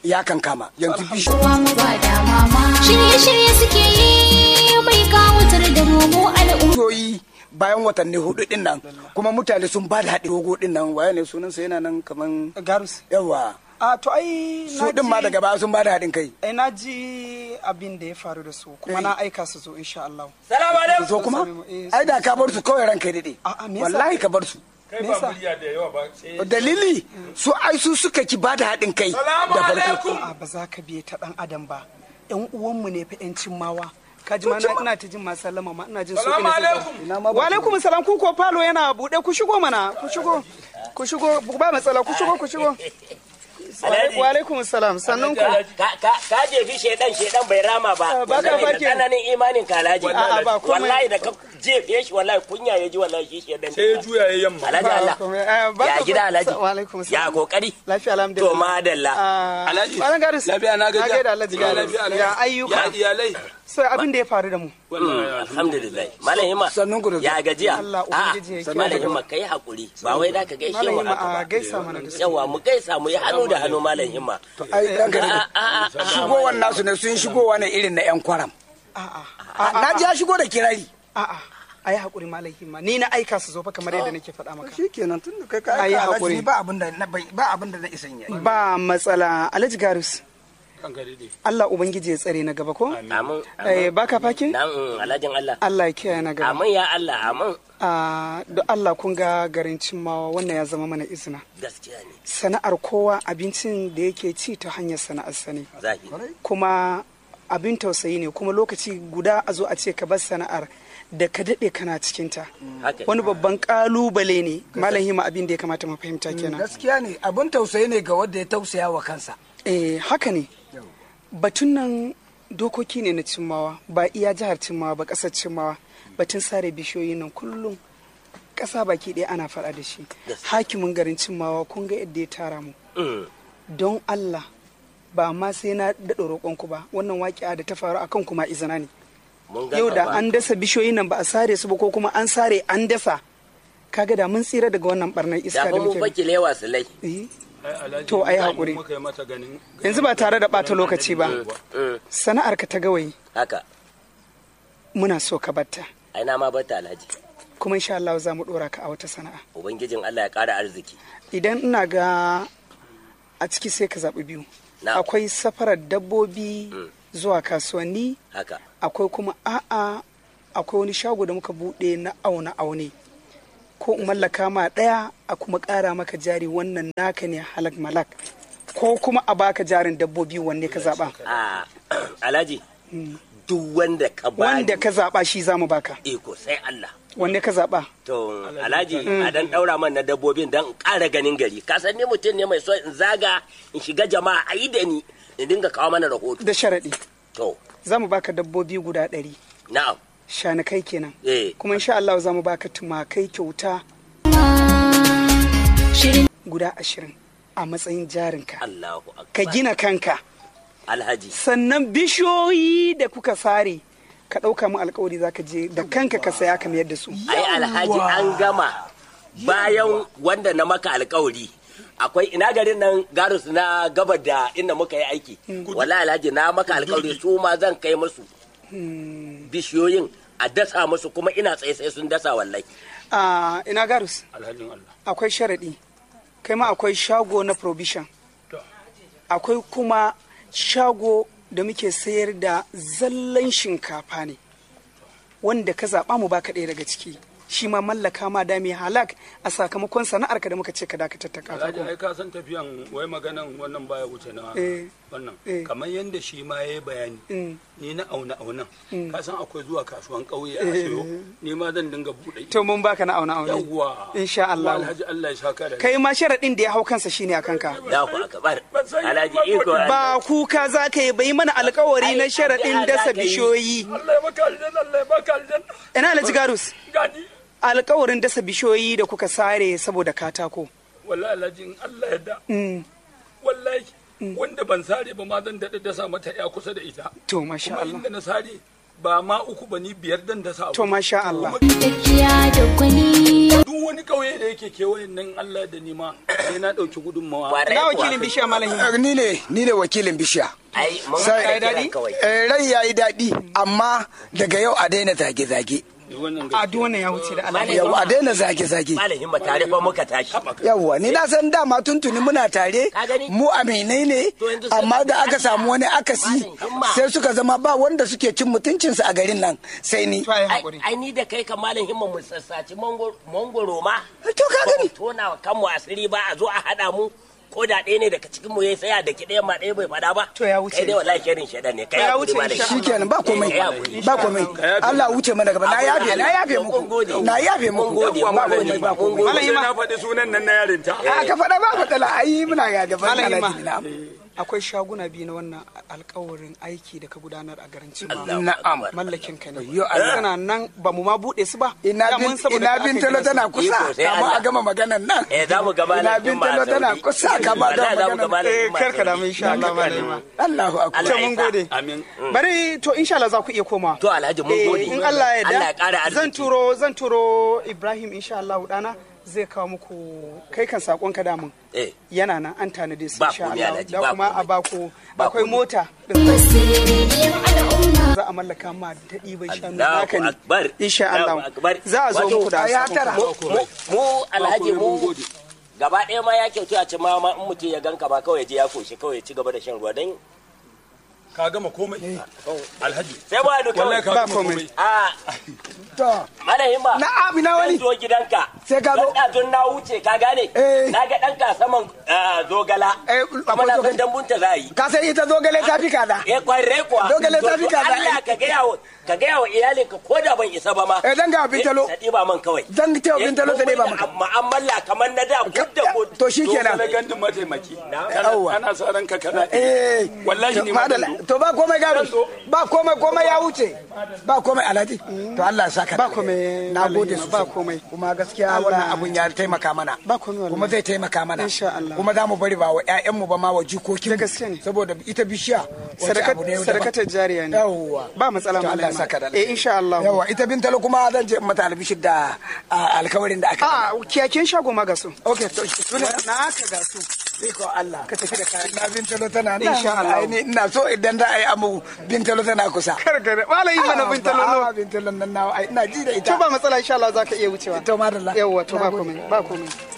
ya kan kama yanzu bishi Kowa mu ba da mama. Shirye-shirye suke yi mai kawutar da mu mu al'umma. bishiyoyi bayan watanni hudu din nan kuma mutane sun ba da haɗin dogo din nan waye ne sunansa yana nan kaman garus yawa a to ai su din ma daga baya sun ba da haɗin kai ai na ji abin da ya faru da su kuma na aika su zo insha Allah salamu alaikum so kuma Eh, ai da ka bar su kawai ranka ya daɗe A'a, me yasa? wallahi ka bar su kai ba murya da yawa ba sai dalili su ai su suka ki ba da haɗin kai salamu da farko alaikum a ba za ka biye ta dan adam ba yan uwanmu ne fa yan cimmawa ka ji ma na ina ta jin ma sallama ma ina jin so salamu ina alaikum ina ma wa alaikum salam ku ko falo yana bude ku shigo mana ku shigo ku shigo ba matsala ku shigo ku shigo Alhaji. wa alaikum salam sannun ku ka ka ka jefi shedan shedan bai rama ba Ah, baka Saboda fake. tsananin imanin kalaji A'a, ba komai. wallahi da ka jefe shi wallahi kunya ya ji wallahi shi shedan sai ya juya ya yamma alhaji Ba Allah komai. Eh, baka ya gida fa- alhaji wa alaikum ya salam kokari lafiya alhamdulillah to madalla Ah, Alhaji, Malam Garis. lafiya na gajiya. gaida Alhaji Ya Garis. lafiya, Alhaji. Ya ayyuka. ya iyalai Sai abin da ya faru da mu. wallahi alhamdulillah malam himma Sannun ku da zuwa. ya gajiya Allah Ubangiji ya A'a, kiyaye malam gaba. himma kai hakuri ba wai da ka gaishe Malam mu Hima haka a ba gaisa mana da su. yawa mu gaisa mu yi hannu da hannu malam himma ai ranka ya A'a, a'a, daɗe shigowar nasu ne sun shigowa ne irin na yan kwaram A'a. na ji ya shigo da kirari A'a. Ayi hakuri Malam Hima. Ni na aika su zo fa kamar yadda nake faɗa maka. shikenan tun da kai ka Ai, aika haƙuri. alhaji ni ba abin da na bai- ba abin da na isan yayi Ba matsala Alhaji Garus. kanka dai Allah Ubangiji ya tsare na gaba ko? amin Eh baka fakin? nan alhajin Allah Allah ya kiyaye na gaba. amin ya Allah amin Ah, don Allah kun ga garin cimmawa wannan ya zama mana izina. gaskiya ne Sana'ar kowa abincin da yake ci ta hanyar sana'arsa ne. zahiri kuma abin tausayi ne kuma lokaci guda a zo a ce ka bar sana'ar da ka daɗe kana cikinta haka wani babban ƙalubale ne malam hima abin da ya kamata mu fahimta kenan gaskiya ne abin tausayi ne ga wanda ya tausaya wa kansa eh haka ne batun nan dokoki ne na cimmawa ba iya jihar cimmawa ba ƙasar cimmawa batun sare bishiyoyi nan kullum ƙasa baki ɗaya ana faɗa da shi hakimin garin cimmawa kun ga yadda ya tara mu Mm. don Allah ba ma sai na daɗa roƙonku ba wannan waƙiya da ta faru akan kuma izina ne mun ga yau da gaba. an dasa bishiyoyin nan ba a sare su ba ko kuma an sare an dasa kaga da mun tsira daga wannan barnar da iska fa da mun muke fake lewa su lai Eh, ai alhaji To, ai mu haƙuri. muka yi mata ganin yanzu ba tare da ɓata lokaci ba Mm. sana'ar ka ta gawayi haka muna so ka batta ai na ma bata alhaji kuma insha Allah za mu ɗora ka a wata sana'a ubangijin Allah ya ƙara arziki idan ina ga a ciki sai ka zaɓi biyu Na. akwai safarar dabbobi zuwa kasuwanni haka akwai kuma a'a akwai wani shago da muka buɗe na auna aune ko in mallaka ma ɗaya a kuma ƙara maka jari wannan naka ne halak malak ko kuma a baka jarin dabbobi wanne ka zaɓa a alhaji duk wanda ka bani wanda ka zaɓa shi za mu baka iko sai Allah wanne ka zaɓa to alhaji a dan daura man na dabbobin dan ƙara ganin gari ka san ni mutum ne mai so in zaga in shiga jama'a a yi da ni in dinga kawo mana rahoto da sharaɗi to za mu baka dabbobi guda ɗari na'am shanakai kenan eh kuma insha Allah za mu baka tumakai kyauta Shirin guda ashirin a matsayin jarinka Allahu akbar ka gina kanka alhaji sannan bishiyoyi da kuka sare ka ɗauka mu alkawari za ka je da kanka ka saya ka mayar da su ai alhaji an gama bayan wanda na maka alkawari akwai ina garin nan garus na gabar da inda muka yi aiki wala alhaji na maka alkawari su ma zan kai musu bishiyoyin a dasa musu kuma ina tsaye sai sun dasa wallahi a ina garus alhajin Allah akwai sharaɗi kai ma akwai shago na provision To. akwai kuma shago da muke sayar da zallan shinkafa ne wanda ka zaɓa mu baka ɗaya daga ciki shi ma mallaka ma da mai halak a sakamakon sana'arka da muka ce ka dakatar ta alhaji katako ai ka san tafiyan wai maganan wannan baya wuce na Eh. wannan Eh. kamar yadda shi ma ya yi bayani Mm. ni na auna aunan ka san akwai zuwa kasuwan ƙauye a sayo ni ma zan dinga buɗe to mun baka na auna auna yawwa insha Allah. Kuma alhaji Allah ya saka da kai ma sharaɗin da ya hau kansa shine a kanka da ku akbar alhaji iko ba kuka za ka yi bai mana alkawari na Ai, sharaɗin addu'a dasa za ka yi. bishiyoyi Allah ya baka aljanna Allah ya baka aljanna ina alhaji garus gani alkawarin dasa bishiyoyi da kuka sare saboda katako wallahi alhaji in Allah ya da Mm, wallahi wanda ban sare ba ma zan daɗa dasa mata ya kusa da ita to masha kuma Allah inda na sare ba ma uku ba ni biyar dan dasa abu to masha Allah tafiya da gwani. duk duk wani kauye da yake kewayen nan Allah da nima sai na dauki gudunmawa Kwarai na kuwa. wakilin bishiya malam himma Eh, ni ne ni ne wakilin bishiya ai mun Sai- kai daɗi? kawai Eh, rai ya yi daɗi amma daga yau a daina zage-zage wannan a duk wannan ya wuce da Allah yau a daina zage-zage malam himma tare fa muka tashi yawwa ni na san dama tuntuni muna tare Ka gani? mu aminai ne To yanzu sai amma da ka aka samu wani akasi Malam Himma. sai suka zama ba wanda suke cin mutuncinsu a garin nan sai ni to ai ai hakuri ai ni da kai ka malam himma mu sassaci mangoro mangoro ma to ka ba mu gani tona wa kanmu asiri ba a zo a haɗa mu ko da ɗaya ne daga cikin mu ya saya da ki ɗaya ma ɗaya bai faɗa ba To ya wuce. kai dai wallahi shirin shaɗan ne kai Ya hakuri wuce malam insha himma. shikenan ba komai Eh, ya hakuri. ba komai Allah wuce mana gaba na yafe na yafe Mun muku gode. na yafe Mun muku gode, ba mun komai gode, ba mun komai gode. Malam sai Himma. na faɗi sunan nan na yarinta a ka faɗa ba matsala ai muna ga gaban Malam Himma. alaji na akwai shaguna biyu na wannan alkawarin aiki da ka gudanar a garin Cimawa na'am mallakin ka ne Yo, Allah. suna nan ba mu ma bude su ba ina Da bin mun saboda ina ka aka bin gina talo su. tana kusa Iko sai kama Allah. a gama maganan nan eh za mu ga malam ina bin himma talo a tana Saudi. kusa kama da Wallahi za mu ga maganan malam eh himma a karka da Saudi. mu insha Allah malama Allahu akbar Allah to ya mun sa. gode amin bari to insha Allah za ku iya koma to alhaji mun Eh, gode in Allah ya Allah ya ƙara da arziki zan turo zan turo Ibrahim insha Allah dana zai kawo muku kai kan sakon ka damun eh yana nan an tanade su Ba insha komai, Allah Alhaji, da ba kuma a komai. baku Ba akwai komai. mota din Sirriyar al'umma. za a mallaka ma da ɗiban shanu Allahu naka ne akbar insha Allahu Allah akbar. za a zo Wato, muku da ya sakon tara. ku. mu mu alhaji komai, mun mu gode. gaba ɗaya ma ya kyautu a ce ma ma in mutum ya ganka ma kawai ya je ya koshi kawai ya ci gaba da shan ruwa don ka gama komai alhaji sai ba da kawai wallahi ka Ba gama komai. komai a to malahimma na amina wani zan zo gidanka Sai ka zo. Dan ɗazun na wuce ka gane Eh. na ga ɗan ka saman ah, zogala Eh, kuma na akwai san dambunta za a yi ka san ita zogale ta fi kaza eh kwarai kuwa Zogale ta To, fi to kaza. Allah ka gaya wa ka gaya wa iyalinka ko da ban isa ba ma eh dan ga bintalo ta ɗiba man kawai dan ta bintalo ta ne ba maka mu'amala kamar na da gud da gud to shikenan na gandun mataimaki Yawwa. ana sa ranka kana eh wallahi to ni ma madalla. zan zo. to ba komai gado Zan zo. ba komai komai ya wuce ba komai alhaji to Allah ya saka Ba komai, na gode Malam, sosai ba komai. kuma gaskiya Allah- wannan abun ya taimaka mana Ba komai wallahi. kuma zai taimaka mana Insha Allah. kuma za mu bari ba wa ƴaƴan mu ba ma wa jikokin Da gaske ne. saboda ita bishiya wata abu ne daban. sadakatar jariya ne yawwa ba matsala to Allah ya malama saka da eh insha Allah yawwa ita bintalo kuma zan je in mata albishir da a, alkawarin da aka a kiyakin shago ma ga su okay to sune na aka ga su Iko Allah. ka tafi da kayan Na bintalo tana nan. Insha Allah. Ai, ni ina so idan za a yi amu bintalo tana kusa. karkare malai mana bin talolo Ah, bintalo nan nawa ai ina ji da ita. to ba matsala insha Allah zaka iya wucewa To madalla. yawa to Na ba gode. komai ba komai